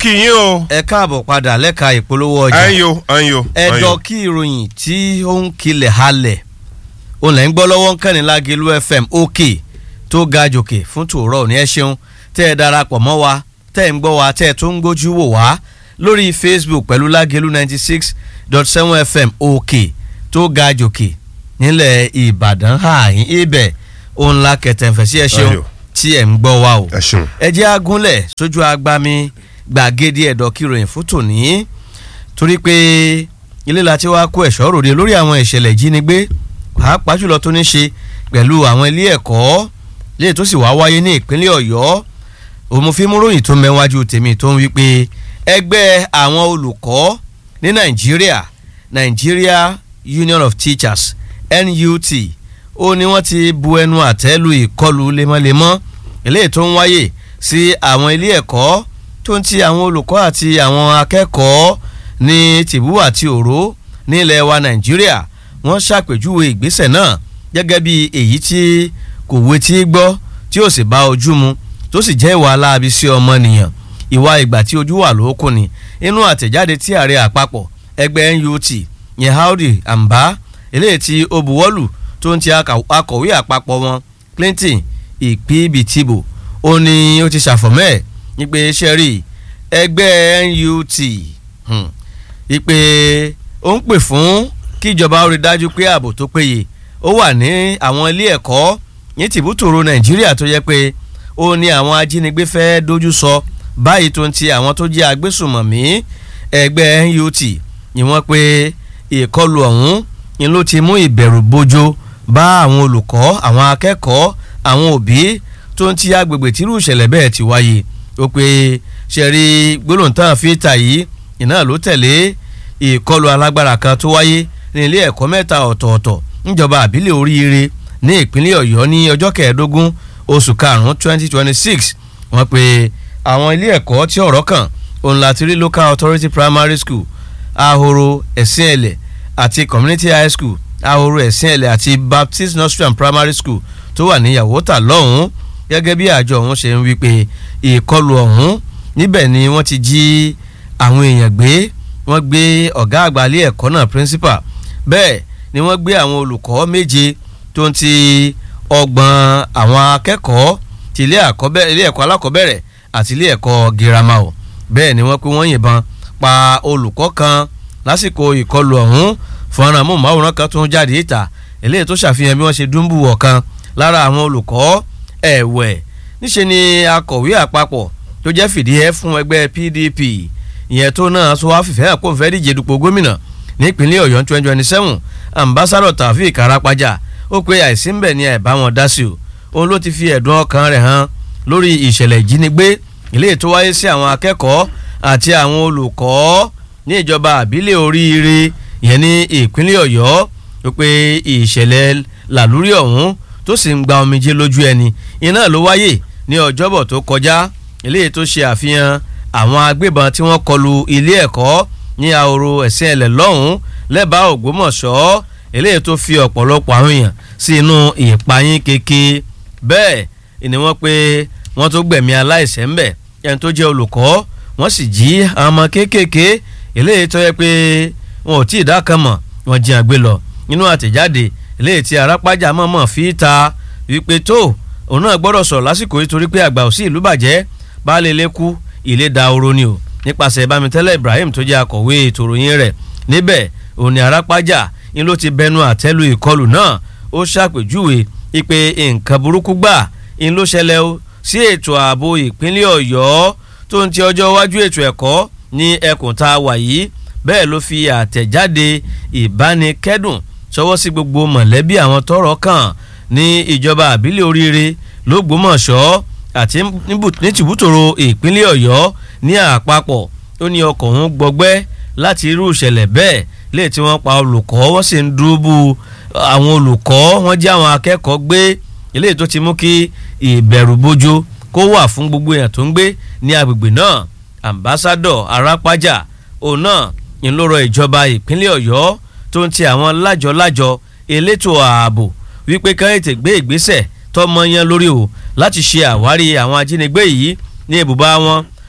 kí yín o. ẹ káàbọ̀ padà lẹ́ka ìpolówó ọjà ẹ̀yin o ẹ̀yin o. ẹ̀dọ̀ kí ìròyìn tí ó ń kilẹ̀ halẹ̀ òun lẹ́ ń gbọ́ lọ́wọ́ ń kẹ́ni lágẹ̀lú fm òkè tó ga jòkè fún tòórọ́ òní ẹ ṣeun tẹ́ ẹ darapọ̀ mọ́ wa tẹ́ ẹ ń gbọ́ wa tẹ́ ẹ tó ń gbójú wò wá lórí facebook pẹ̀lú lágẹ̀lú ninety six dot seven fm òkè tó ga jòkè nílẹ̀ ìbàdàn ààyìn ibẹ̀ òun la kẹtẹ̀fẹ̀ sí ẹ ṣeun Ayọ̀. tí ẹ ń gbọ́ wa o ẹ ṣeun. ẹ jẹ́ agúnlẹ̀ sójú agbami gbàgede ẹ̀dọ̀ kìròyìn fún tòní torí pé ilé la ti wá kó ẹ̀ṣọ́ ròde lórí àwọn ìṣẹ̀lẹ̀ ìjínigbé pàápàá jùlọ tó ní ṣe pẹ̀lú àwọn ilé ẹ̀kọ́ léè tó sì wá wáyé ní ìpínlẹ̀ ọ̀yọ́ òmùfímúròyìn tó mẹ́wájú tèmi tó ń wí pé ẹgbẹ́ àwọn olùkọ́ ní nàìjíríà Nigeria Union of Teachers NUT ó ní wọ́n ti bu ẹnu àtẹ́ lu ìkọlù lemọ́lemọ́ eléyìí tó ń wáyé sí àwọn ilé ẹ̀kọ́ tó ń ti àwọn olùkọ́ àti àwọn akẹ́kọ̀ọ́ ní tìbú àti òró nílẹ̀ wa nàìjíríà wọ́n ṣàpèjúwe ìgbésẹ̀ náà gẹ́gẹ́ bí èyí tí kò wetí gbọ́ tí ó sì bá ojú mu tó sì jẹ́ ìwà aláàbí sí ọmọnìyàn ìwà ìgbà tí ojú wà lókun ni inú àtẹ̀jáde tí ààrẹ àpapọ̀ ẹgbẹ́ NUT yẹn Howdy Amba eléyìí tí ó buwọ́lù tó ń ti aka- akọ̀wé àpapọ̀ wọn Clinton Ìpíbìtìbò ó ní ó ti ṣàfọ̀mọ́ ẹ̀ ìpè sẹ́rí ẹgbẹ́ NUT hmm, ìpè ó ń pè fún kíjọba ó rí dájú pé ààbò tó péye ó wà ní àwọn ilé ẹ̀kọ́ ní tìbútòrò Nàìjíríà tó yẹ pé ó ní àwọn ajínigbé fẹ́ dojú sọ báyìí tó ń ti àwọn tó jẹ́ agbésùmọ̀mí ẹgbẹ́ NUT ni wọ́n pé ìkọlù ọ̀hún ni ló ti mú ìbẹ̀rù bojo bá àwọn olùkọ́ àwọn akẹ́kọ̀ọ́ àwọn òbí tó ń ti agbègbè tírú ìṣẹ̀lẹ̀ bẹ́ẹ̀ ti wáyé ó pé ṣẹ̀rí gbólóǹtàn fíìtà yìí iná ló tẹ̀lé ìkọlù alágbára kan tó wáyé ní ilé ẹ̀kọ́ mẹ́ta ọ̀tọ̀ọ̀tọ̀ níjọba àbílẹ̀ oríire ní ìpínlẹ̀ ọ̀yọ́ ní ọjọ́ kẹẹ̀ẹ́dógún oṣù karùn-ún twenty twenty six wọ́n pe àwọn ilé ẹ̀kọ́ tí ọ̀rọ̀ kàn òun láti rí local authority primary school ahoro ẹ̀sìn ẹ̀lẹ̀ àti community high school ahoro ẹ̀sìn ẹ̀lẹ̀ àti baptist nursery and primary school tó wà ní yàwótà lọ́hùn-ún gẹ́gẹ́ bí àjọ ọ̀hún ṣe ń wí pé ìkọlù ọ̀hún níbẹ̀ ni wọ́n ti jí àwọn èèyàn gbé wọ́n gbé ọ̀gá àgbà ilé ẹ̀kọ́ náà principal bẹ́ẹ̀ ni wọ́n gbé àwọn olùkọ́ méje tó ń ti ọgbọ̀n àwọn akẹ́kọ̀ọ́ ti ilé àkọ́bẹ̀- ilé ẹ̀kọ́ alákọ̀ọ́bẹ̀rẹ̀ àti ilé ẹ̀kọ́ girama o bẹ́ẹ̀ ni wọ́n pé wọ́n yìnbọn pa olùkọ́ kan lásìkò ìkọlù ọ̀hún fọ́nrán amóhùnmáwòrán kan tó ń jáde ìta eléyìí tó ṣàfihàn bí wọ́n ṣe dúnbù ọ̀kan lára àwọn olùkọ́ ẹ̀wẹ̀ níṣe ni akọ̀wé àpapọ̀ tó jẹ́ fìdíhẹ́ fún ẹgbẹ́ PDP ìyẹn tó náà sọ wá fìfẹ́ àpò fẹ́ díje dupò gómìnà nípínlẹ̀ Ọ̀yọ́ twenty twenty seven ambassadọ̀ Taofeek Arapaja ó pe àìsí ń bẹ̀ ni ẹ̀ bá wọn dá sí o òun ló ti fi ẹ̀dùn ọkàn rẹ̀ hàn lórí ìṣẹ̀lẹ̀ ìjínigbé ilé tó wáyé sí àwọn akẹ́kọ̀ọ́ àti àwọn olùkọ́ ní ìjọba àbílẹ̀ oríire ìyẹn ní ìpínlẹ̀ Ọ̀yọ́ ó pe ìṣẹ̀lẹ̀ làlúrí ọ̀hún tó sì ń gba omijé lójú ẹni iná ló wáyé ní ọjọ́bọ̀ tó kọjá ilé tó ṣe àfihàn àwọn agbébọn tí wọ́n kọlu ilé ẹ̀kọ́ ní ahoro ẹ̀sìn ẹ̀lẹ̀ lọ́hùn-ún lẹ́bàá Ògbómọ̀ṣọ́ eléyìí tó fi ọ̀pọ̀lọpọ̀ àwọn èèyàn sí inú ìpayín keke bẹ́ẹ̀ ni wọ́n pé wọ́n tó gbẹ̀mí aláìṣẹ̀ ńbẹ̀ ẹni tó jẹ́ olùkọ́ wọ́n sì jí àwọn ọmọ kéékèèké eléyìí tó yẹ pé wọn ò tí ì dákan mọ̀ wọ́n jí àgbé lọ nínú àtẹ̀jáde eléyìí tí arápájà mọ̀mọ́ fi ta wípé tó òun náà gbọ́dọ̀ sọ̀rọ̀ lásìkò yìí torí pé àgbà ò sí ìlú bàjẹ́ baálé ilé kú ilé da oró ni o nípasẹ̀ bámitẹ́lẹ̀ Ibrahim tó jẹ́ akọ̀wé ètò ìròyìn rẹ̀ níbẹ̀ òun ni arápájà ni ló ti bẹnu àtẹ́lu ìkọlù náà ó ṣàpèjúwe ipe nǹkan burúkú gbà ń ló ṣẹlẹ̀ o sí ètò ààbò ìpínlẹ̀ Ọ̀yọ́ tó ń ti ọjọ́ iwájú ètò ẹ̀kọ́ ní ẹkùn tá a wà yìí bẹ́ẹ̀ ló fi àtẹ̀jáde ìbánikẹ́dùn ṣọwọ́ sí gbogbo mọ̀lẹ́bí àwọn tọ́rọ̀ kàn ní ìjọba àbílẹ̀ oríire lógbómọ̀ṣọ́ àti níbù- ní tìbútòrò ìpínlẹ̀ Ọ̀yọ́ ní àpapọ̀ ó ní ọkọ̀ òun gbọgbẹ́ láti irú ìṣẹ̀lẹ̀ bẹ́ẹ̀ lè tí wọ́n pa olùkọ́ wọ́n sì ń dúró àwọn olùkọ́ wọ́n jẹ́ àwọn akẹ́kọ̀ọ́ gbé eléyìí tó ti mú kí ìbẹ̀rù bojo kó wà fún gbogbo èèyàn tó ń gbé ní agbègbè náà ambassadọ arápájà òun náà ń lọ́rọ̀ ìjọba ìpínlẹ̀ ọ̀yọ́ tó ń ti àwọn lájọ-lájọ elétò ààbò wípé ká ètè gbé ìgbésẹ̀ tọmọ yẹn lórí o láti ṣe àwárí àwọn ajínigbé yìí ní ibùbá wọn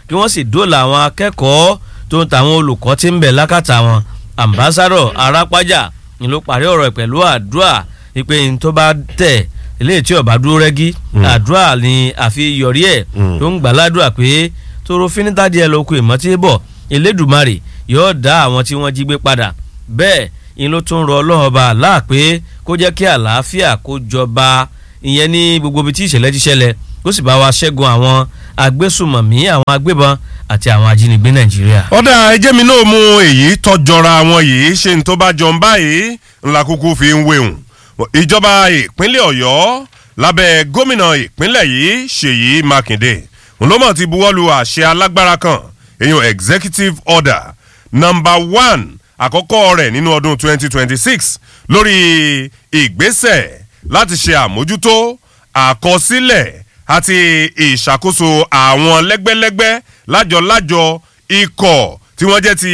kí wọ́n sì dóòlà àwọn akẹ́kọ̀ọ́ tó ń tàwọn olùkọ́ tí ń bẹ̀ lákàtà wọn ambassadọ arápájà ni ló parí ọ̀rọ̀ ẹ̀ pẹ̀lú àdúrà ìpè ní tó bá tẹ̀ eléyìí tí ọba dúró rẹ́gí àdúrà ni àfi yọrí ẹ̀ tó ń gbà ládùúrà pé tóró fínítàdí ẹ̀ lóko ìmọ̀tí bọ̀ elédùmarè yóò dá àwọn tí wọ́n jí gbé padà bẹ́ẹ̀ ni ló tún rọ ọlọ́run ọba àlá pé kó jẹ́ kí àlàáfíà kó jọba ìyẹn ní gbogbo ibi tí ìṣẹ̀lẹ̀ ti ṣẹlẹ̀ kó sì bá wa ṣẹ́gun àwọn agbésùmọ̀mí àwọn agbébọn àti àwọn ajínigbé nàìjíríà. ọ̀dà ẹjẹ́ mi náà mú èyí tọ́jọra wọn yìí ṣe ní tó bá jọ ń báyìí ńlá kúkú fi ń wéhùn ìjọba ìpínlẹ̀ ọ̀yọ́ lábẹ́ gómìnà ìpínlẹ̀ yìí ṣèyí mákindé ńlọ́mọ̀ ti buwọ́lu àṣẹ alágbára kan èyàn executive order number one àkọ́kọ́ rẹ̀ nínú ọdún 2026 lórí ìgbésẹ̀ láti ṣe àmójútó àkọsílẹ̀ àti ìṣàkóso àwọn lẹ́gbẹ́lẹ́gbẹ́ lájọ-lájọ ikọ̀ tí wọ́n jẹ́ ti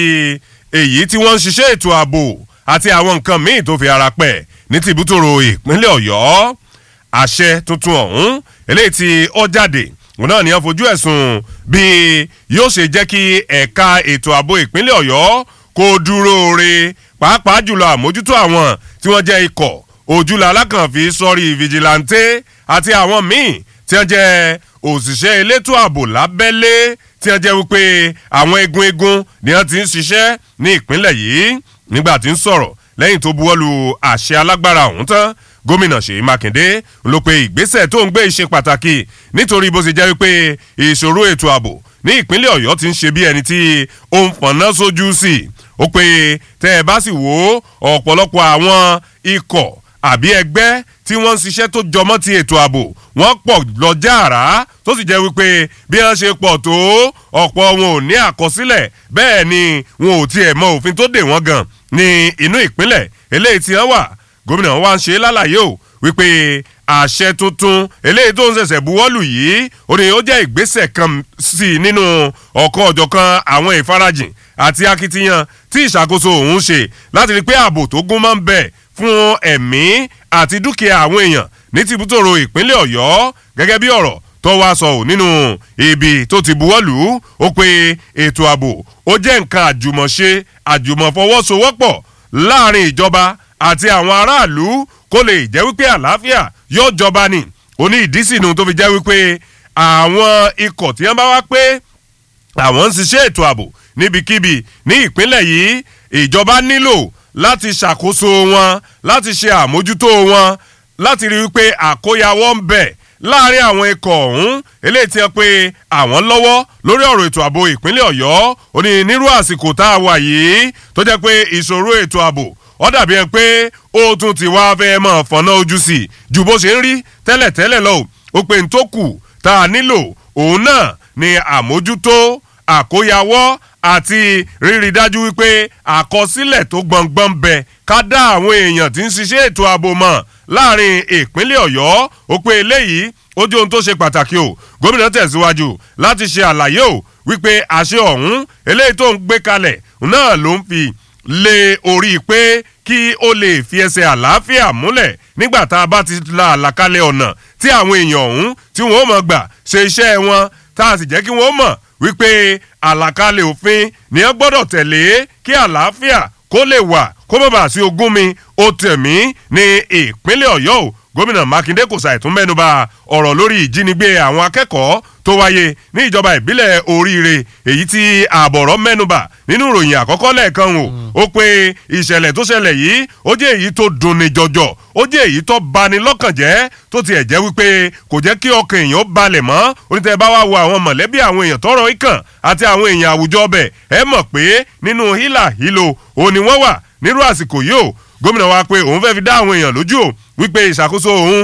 èyí tí wọ́n ń ṣiṣẹ́ ètò ààbò àti àwọn nǹkan míì tó fi ara pẹ̀ ní tìbútòrò ìpínlẹ̀ ọ̀yọ́ àṣẹ tuntun ọ̀hún eléyìí tí ó jáde òun náà ni wọ́n fojú ẹ̀sùn bí yóò ṣe jẹ́ kí ẹ̀ka ètò ààbò ìpínlẹ̀ ọ̀yọ́ kó dúró re pàápàá jùlọ àmójútó àwọn tí wọ́n jẹ́ ikọ̀ ojúlọ alákànfí sọ́rí fìjìláńtẹ́ àti àwọn míì tí wọ́n jẹ́ òṣìṣẹ́ elétò ààbò lábẹ́lé tí wọ́n jẹ́ wípé àwọn egun egun ni wọ́n ti ń ṣiṣẹ́ ní ìpínlẹ̀ yìí nígbà tí ń sọ̀rọ̀ lẹ́yìn tó buwọ́lu àṣẹ alágbára ọ̀hún tán gómìnà ṣèyí mákindé ló pe ìgbésẹ̀ tó ń gbé ìṣe pàtàkì nítorí bó ṣe jẹ́ wípé ìṣòro ètò ààbò ní ìpínlẹ̀ ọ̀yọ́ ti ń ṣe bí ẹni tí ó ń fọ̀nà sójú sí i ó pe tẹ́ ẹ bá sì wò ó ọ̀pọ̀lọpọ̀ àwọn ikọ̀ àbí ẹgbẹ́ tí wọ́n ń ṣiṣẹ́ tó jọmọ́ ti ètò ààbò wọ́n pọ̀ lọ́jà àrá tó sì jẹ́ wípé bí wọ́n ṣe pọ̀ tó ọ̀pọ̀ wọn ò ní àkọsílẹ̀ bẹ́ẹ̀ ni wọn ò tiẹ̀ mọ òfin tó dè wọ́n gan ní inú ìpínlẹ̀ eléyìí tí wọ́n wà gómìnà wa ń ṣe lálàyé o wípé àṣẹ tuntun eléyìí tó ń ṣẹ̀ṣẹ̀ buwọ́lù yìí ó ní ó jẹ́ ìgbésẹ̀ kan sí i nínú ọ̀kan ọ̀jọ̀kan àwọn ìfarajìn àti akitiyan tí ìṣàkóso òun ṣe láti rí pé ààbò tó gún máa ń bẹ̀ fún ẹ̀mí àti dúkìá àwọn èèyàn ní tìbútòrò ìpínlẹ̀ ọ̀yọ́ gẹ́gẹ́ bí ọ̀rọ̀ tó wá sọ ò nínú ibi tó ti buwọ́lù ó pé ètò ààbò ó jẹ́ nǹkan àjùmọ̀ṣe àjùmọ̀fọwọ́sowọ́pọ̀ láàrin ìjọba àti àwọn aráàlú kó lè jẹ́ wípé àlàáfíà yóò jọba ni ó ní ìdí sínú tó fi jẹ́ wípé àwọn ikọ̀ tí wọ́n bá wá pé àwọn ń ṣiṣẹ́ ètò ààbò níbikíbi ní ìpínlẹ̀ yìí ìjọba nílò láti ṣàkóso wọn láti ṣe àmójútó wọn láti rí wípé àkóyawọ́ ń bẹ̀ láàrin àwọn ikọ̀ ọ̀hún eléyìí tí wọ́n pe àwọn lọ́wọ́ lórí ọ̀rọ̀ ètò ààbò ìpínlẹ̀ ọ̀yọ́ ó ní nírú àsìkò tá a wà yìí tó jẹ́ pé ìṣòro ètò ààbò ó dàbí ẹni pé ó tún ti wá fẹ́ mọ̀ fọ̀nà ojú sí i ju bó ṣe ń rí tẹ́lẹ̀tẹ́lẹ̀ lọ ó pe n tó kù tá a nílò òun náà ni àmójútó àkóyawọ́ àti rírí dájú wípé àkọsílẹ̀ tó gbọ̀ngbọ̀n bẹ ká dá àwọn èèyàn tí ń ṣiṣẹ́ ètò ààbò mọ̀ láàrin ìpínlẹ̀ ọ̀yọ́ ó pé eléyìí ó jẹ́ ohun tó ṣe pàtàkì o gómìnà tẹ̀síwájú láti ṣe àlàyé o wípé àṣẹ ọ̀hún eléyìí tó ń gbé kalẹ̀ náà ló ń fi lé orí pé kí ó lè fi ẹsẹ̀ àlàáfíà múlẹ̀ nígbà tá a bá ti la àlàkalẹ̀ ọ̀nà tí àwọn èèyàn ọ̀hún tí wọ́n mọ̀ gbà ṣe iṣẹ́ wọn tá a sì jẹ́ kí wọ́n mọ̀ wípé àlàkalẹ̀ òfin ni wọ́n gbọ́dọ̀ tẹ̀lé kí àlàáfíà kó lè wà kó má bàa sí ogún mi ó tẹ̀mí ní ìpínlẹ̀ ọ̀yọ́ o gómìnà mákindé kò ṣàìtún mẹ́nuba ọ̀rọ̀ lórí ìjínigbé àwọn akẹ́kọ̀ọ́ tó wáyé ní ìjọba ìbílẹ̀ oríire èyí tí àbọ̀rọ̀ mẹ́nuba nínú ìròyìn àkọ́kọ́ lẹ́ẹ̀kan o ó pé ìṣẹ̀lẹ̀ tó ṣẹlẹ̀ yìí ó jẹ́ èyí tó dunni jọjọ ó jẹ́ èyí tó bani lọ́kàn jẹ́ tó tiẹ̀ jẹ́ wípé kò jẹ́ kí ọkàn èèyàn balẹ̀ mọ́ onítẹ̀ bá wá wo àwọn mọ̀lẹ́bí àwọn èèyàn tọrọ ikàn àti àwọn èèyàn àwùjọ ọbẹ̀ ẹ mọ̀ pé nínú hílà hílo òní wọ́n wà nírú àsìkò yìí o gómìnà wa pé òun fẹ́ fi dá àwọn èèyàn lójú o wípé ìṣàkóso òun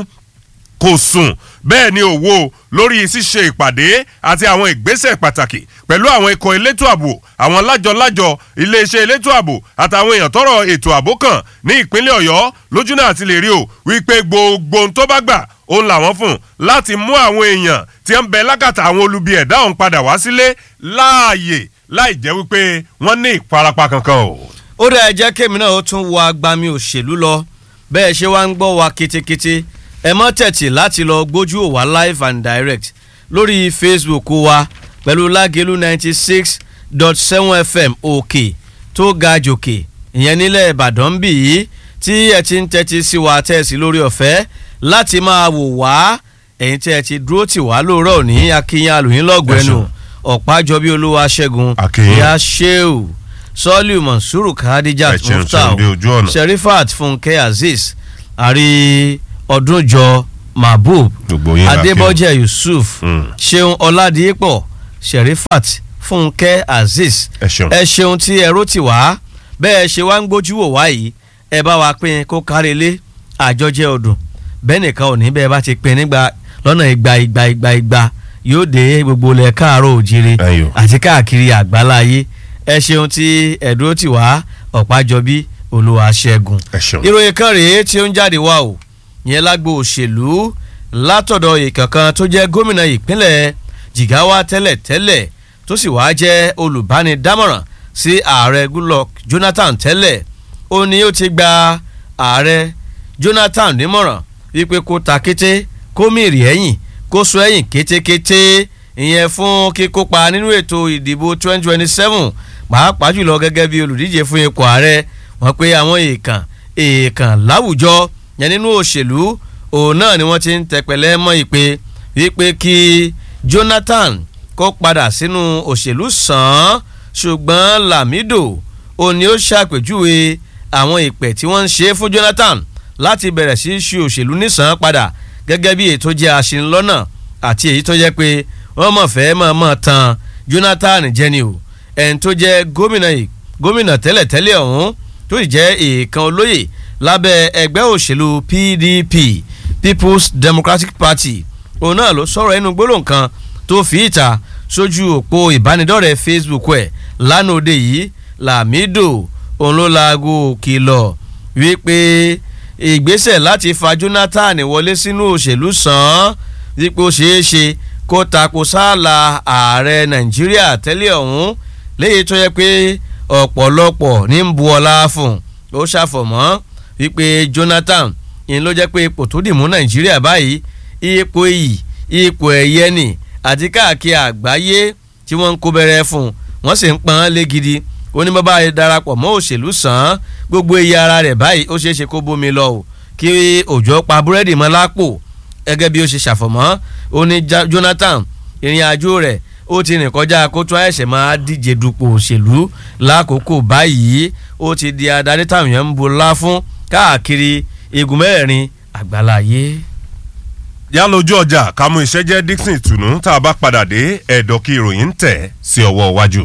kò sùn bẹ́ẹ̀ ni òwò lórí ṣíṣe ìpàdé àti àwọn ìgbésẹ̀ pàtàkì pẹ̀lú àwọn ikọ̀ elétò ààbò àwọn lájọ-lájọ iléeṣẹ́ elétò ààbò àtàwọn èèyàn tọrọ ètò ààbò kan ní ìpínlẹ̀ ọ̀yọ́ lójúnà àti lè rí o wípé gbogbo ohun tó bá gbà òun làwọn fún láti mú àwọn èèyàn tí ń bẹ lákàtà àwọn olubi ẹ̀dá òun padà wá sílé láàyè láì jẹ́ wípé wọ́n ní ìfarapa kankan o. ó dẹ̀ jẹ́ kémi náà ó tún wọ agbami òṣèlú lọ bẹ́ẹ̀ ṣe wá ń gbọ́ wa ketekete ẹ mọ́ tẹ̀tì láti lọ gbójú òwà live and direct lórí facebook wa pẹ̀lú lágẹ̀lú ninety six dot seven fm òkè tó ga jòkè ìyẹn nílẹ̀ ìbàdàn bì í tí ẹ ti ń tẹ́tí sí wa tẹ́sí lórí ọ̀fẹ́ láti máa wò wá ẹ̀yin tí ẹ ti dúró tì wá lóòrọ̀ ní akínyìn alòyìn lọ́gbẹ̀ẹ́nu ọ̀pájọbí olúwa ṣẹ́gun Akínyìn. ìyá sheu sọ́ọ̀lù mọ̀nsúrù kadija Ẹ ṣeun, mufta ṣeun dé ojú ọ̀nà. sherifat fúnkẹ́ azeez àrí ọdúnjọ mahbub gbogbo yín la kí o. adébọ́jẹ́ yusuf Mm. ṣeun ọládìípọ̀ sherifat fúnkẹ́ azeez ẹ ṣeun. ẹ ṣeun tí ẹ ró tì wá bẹ́ẹ̀ ṣe wá ń gbójú wò wá yìí ẹ bá wa pín kó kárí ilé àjọjẹ ọdún bẹ́ẹ̀ nìkan ò ní bẹ́ẹ̀ bá ti pín nígbà lọ́nà igba igba igba igba yóò dé gbogbo ilẹ̀ káàárọ̀ òjire Ẹyọ. àti káàkiri àgbáláyé ẹ ṣeun tí ẹ dúró tì wá ọ̀pájọbí olúwa ṣẹ́gun ẹ ṣeun. ìròyìn kan rèé tí ó ń jáde wá o yẹn lágbo òṣèlú látọ̀dọ̀ ìkankan tó jẹ́ gómìnà ìpínlẹ̀ Jigawa tẹ́lẹ̀tẹ́lẹ̀ tó sì wáá jẹ́ olùbánidámọ̀ràn sí ààrẹ Goodluck Jonathan tẹ́lẹ̀ ó ní ó ti gba ààrẹ Jonathan nímọ̀ràn wípé kó ta kété kó mìrì ẹ̀yìn kó sọ ẹ̀yìn kétékété ìyẹn fún kíkópa nínú ètò ìdìbò 2027 pàápàá jùlọ gẹ́gẹ́ bí olùdíje fún ipò ààrẹ wọ́n pé àwọn èèkàn èèkàn láwùjọ yẹn nínú òṣèlú òun náà ni wọ́n ti ń tẹpẹlẹ mọ́ ìpè wípé kí Jonathan kó padà sínú òṣèlú sàn án ṣùgbọ́n Lamido òun ni ó ṣàpèjúwe àwọn ìpè tí wọ́n ń ṣe fún Jonathan láti bẹ̀rẹ̀ sí í ṣe òṣèlú nísàn padà gẹ́gẹ́ bí èyí tó jẹ́ aṣinlọ́nà àti èyí tó jẹ́ pé wọ́n mọ̀ fẹ́ mọ̀ mọ̀ tan Jonathan jẹni o ẹni tó jẹ́ gómìnà yìí gómìnà tẹ́lẹ̀tẹ́lẹ̀ ọ̀hún tó sì jẹ́ èèkan olóyè lábẹ́ ẹgbẹ́ òṣèlú PDP People's Democratic Party òun náà ló sọ̀rọ̀ ẹnu gbólóhùn kan tó fi ìta sójú òpó ìbánidọ́rẹ̀ẹ́ Facebook ẹ̀ lánàá òde yìí Lamido òun ló laago kìlọ̀ wípé ìgbésẹ̀ láti fa Jonathan wọlé sínú òṣèlú sàn án wípé ó ṣeé ṣe kó tako sáàlà ààrẹ Nàìjíríà tẹ́lẹ̀ ọ̀hún léyìí tó yẹ pé ọ̀pọ̀lọpọ̀ ní ń bu ọlá fún ó ṣàfọ̀mọ́ wípé Jonathan ìyẹn ló jẹ́ pé ipò tó dì mú Nàìjíríà báyìí ipò iyì ipò ẹ̀yẹ nì àti káàkiri àgbáyé tí wọ́n ń kó bẹ̀rẹ̀ fún wọ́n sì ń pọ́n án lé gidi ó ní bàbá rẹ̀ darapọ̀ mọ́ òṣèlú sàn án gbogbo iye ara rẹ̀ báyìí ó ṣeé ṣe kó bómi lọ o kí òjò pa búrẹ́dì mọ́ lápò gẹ́gẹ́ bí ó ṣe ṣàfọ̀mọ́ ó ní Ja- Jonathan ìrìn àjò rẹ̀ ó ti rìn kọjá kó tún àìsàn máa díje dupò òṣèlú lákòókò báyìí ó ti di adarí táwọn èèyàn ń bu ńlá fún káàkiri igun mẹ́rin àgbáláyé. yá lójú ọjà ká mú iṣẹ́ jẹ́ Dixon ìtùnú tá a bá padà dé ẹ̀dọ̀ kí ìròyìn ń tẹ̀ sí ọwọ́ iwájú.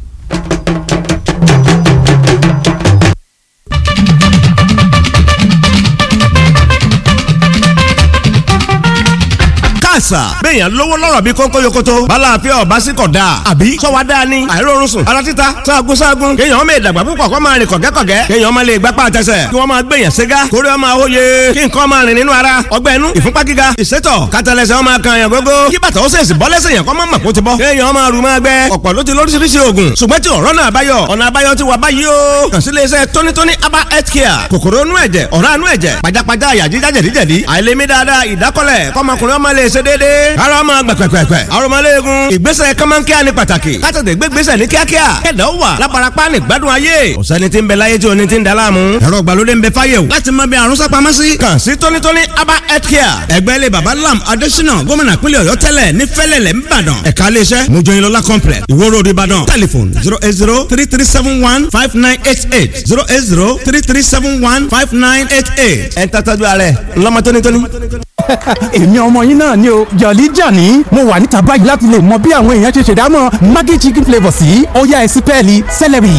káàsà béèyàn lówó lọ́rọ̀ bí kónkó yokoto balàáfíà ọba sí kọ̀ dáa àbí sọ́wọ́ dáa ni àìrórun sùn ara títa sáàgùn sáàgùn kéèyàn ọmọ ìdàgbà púpọ̀ kó máa rìn kọ̀gẹ́kọ̀gẹ́ kéèyàn ọmọ lè gbapá àtẹsẹ̀ kí wọ́n máa gbèyàn ségá kórè ọmọ àwòye kí nǹkan máa rìn nínú ara ọgbẹ́ inú ìfúnpá gíga ìsétọ̀ kátàlẹ́sẹ̀ ọmọ kan yàn gógó kí bàtà ó sèṣì bọ́ lẹ́sẹ̀ yàn kọ́ mọ́ mọ̀ kó ti bọ́ kéèyàn ọmọ àrùn máa gbẹ ọ̀pọ̀ ló ti lóríṣiríṣi oògùn ṣùgbọ́n tí ọ̀rọ̀ náà báyọ̀ ọ̀nà àbáyọ ti wà báyìí o kàn sí iléeṣẹ́ tónítóní aba health care kòkòrò inú ẹ̀jẹ̀ ọ̀rá inú ẹ̀jẹ̀ pajápajá àyà jíjá jẹ̀díjẹ̀dí àìlèmí dáadáa ìdákọ́lẹ̀ kọ́mọkùnrin ọmọ lè ṣe déédéé ara ọmọ gbẹ̀pẹ̀pẹ̀pẹ̀ arọmọléegun ìgbésẹ̀ kọ́mọ́nkíá ní pàtàkì kátàtẹ̀ gbégbésẹ̀ ní kíákíá kẹ̀dá ó wà lábarapá ní gbádùn ayé ọ̀sẹ́ni tí ń bẹ láyé tí oní ti ń da láàmú ẹ̀rọ ìgbàlódé ń bẹ fáyé o láti mọ bí àrùn sápamọ́ sí kàn sí tónítóní aba health care ẹgbẹ́ ilé baba lam adésínà gómìnà pínlẹ̀ ọ̀yọ́ tẹ́lẹ̀ ní fẹ́lẹ̀lẹ̀ ńbàdàn ẹ̀ka iléeṣẹ́ mojoyinlola complex ìwó road ìbàdàn telephone zero eight zero three three seven one five nine eight eight zero eight zero three three seven one five nine eight eight ẹ̀ ń tàtàjú alẹ́ ńlọ́mọ tónítóní. èmi ọmọ yín náà ni o jọ̀lí jàní mo wà níta báyìí láti lè mọ bí àwọn èèyàn ṣe ṣèdámọ̀ maggi chicken flavour sí ọ̀yá ẹ̀sìn pẹ́ẹ́lí celery.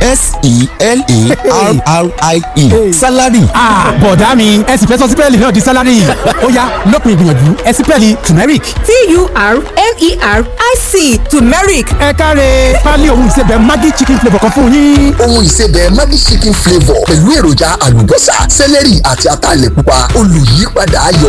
s-e-l-e-r-r-i-e salary ah bọ̀dá mi ẹ̀sìn fẹ́ sọ sípẹ́ẹ̀lì náà di salary ọ̀yá lópin ìgbìyànjú ẹ̀sìn pẹ́ẹ́lì turmeric. t-u-r-m-e-r-i-c turmeric ẹ káre pálí ohun ìsebẹ̀ maggi chicken flavour kan fún yín. ohun ìsebẹ̀ Maggi chicken flavour pẹ̀lú èròjà àlùbọ́sà sẹ́lẹ̀rì àti ataalẹ̀ pupa olùyípadà ayọ̀